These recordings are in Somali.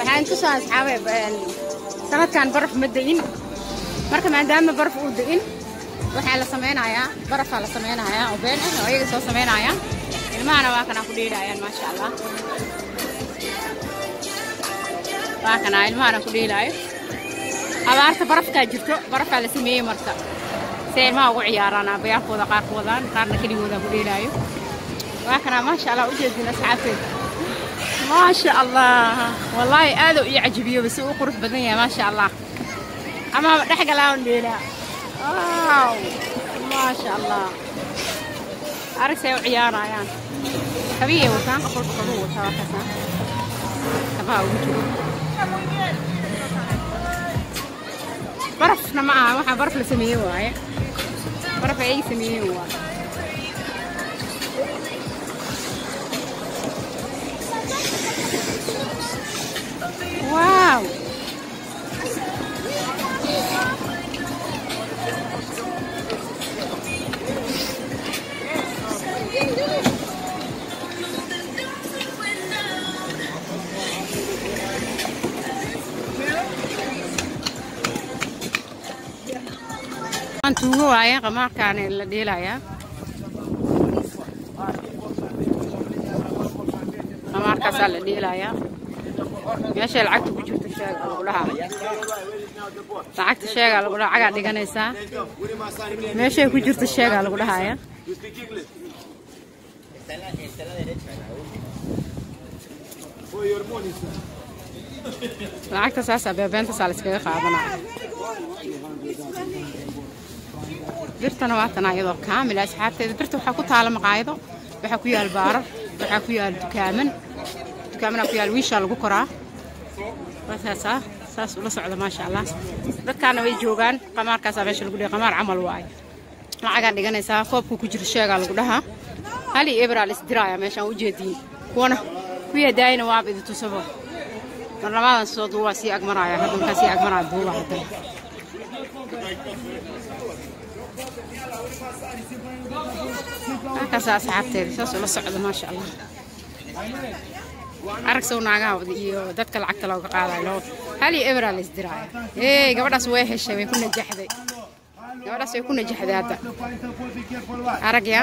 waxaan ku soo asxaabay sanadkan baraf ma da'in marka maadaama baraf uu da'in waxaa la samaynayaa barafaa la samaynayaa oo been ah oo ayaga soo samaynayaan ilmahana waa kanaa ku dhiidhayaan maasha allah waa kanaa ilmahana ku dhiilaayo abaarta barafkaa jirto barafaa la sameeyey marka si ilmaha ugu ciyaaraan aabbayaalkooda qaar ku wadaan qaarna keligooda ku dhiilaayo waa kanaa maasha allah ujeedin asxaabteeda maasha allah wallaahi aaduu ii cajibiyo basi uu qurux badan yahay maasha allah ama dhex galaawan dheelaa waaw maasha allah aragsay u ciyaarayaan kabiyay wataan qof walba kabuu wataa waa kasaa kabaha ugu jiro barafna ma aha waxaa baraf la sameeye waaye baraf ay sameeyeen waaye waaw tuugo waaye qamaarkaani la dhiilayaa qamaarkaasaa la dhiilayaa meeshay lacagta ku jirto sheega lagu dhahaa lacagta sheegaa lagu dhahaa cagaa dhiganaysaa meeshay ku jirto sheegaa lagu dhahaaya lacagta saasaa beebeentaasaa la iskaga qaadanaya birtana waa tanaa iyadoo kaamila asxaabteeda birta waxaa ku taala maqaayado waxaa ku yaal baarar waxaa ku yaal dukaaman dukaamanaa ku yaal wiishaa lagu koraa waasaasa saas ula socda maasha allah dadkaana way joogaan qamaarkaasaa meesha lagu dhiga qamaar camal waaye lacagaa dhiganaysaa koobka ku jira sheegaa lagu dhahaa hali ebraa la isdiraaya meeshaan ujeediin kuwana kuya daayina waaba idi tusabo mar labaadan soo duubaa sii agmaraya hadda markaa sii agmaraya duubaa hadda halkaasa asxaabteeda saas ula socda maasha allah arag sow naagaha iyo dadka lacagta looga qaadayo loo hal iyo ebraa la isdiraaya ee gabadhaas way heshay way ku najaxday gabadhaas way ku najaxday hadda arag yaa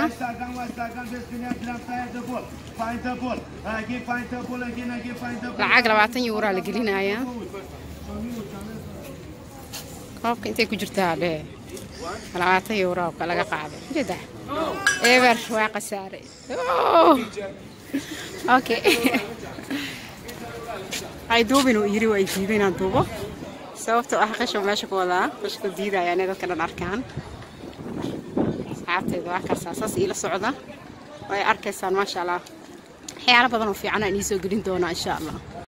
lacag labaatan yuuraa la gelinayaa koobka intay ku jirtaa dhee labaatan yuuraa ka laga qaaday jeda eber waa khasaare okay ay duubin uu yiri waa diiday inaan duubo sababtoo ah qashan meesha ku wadaa qashka diidaya inay dadka dhan arkaan asxaabteeda waa karsaa saas iila socda way arkaysaan maasha allah waxyaalo badan oo fiican aan iisoo gelin doonaa insha allah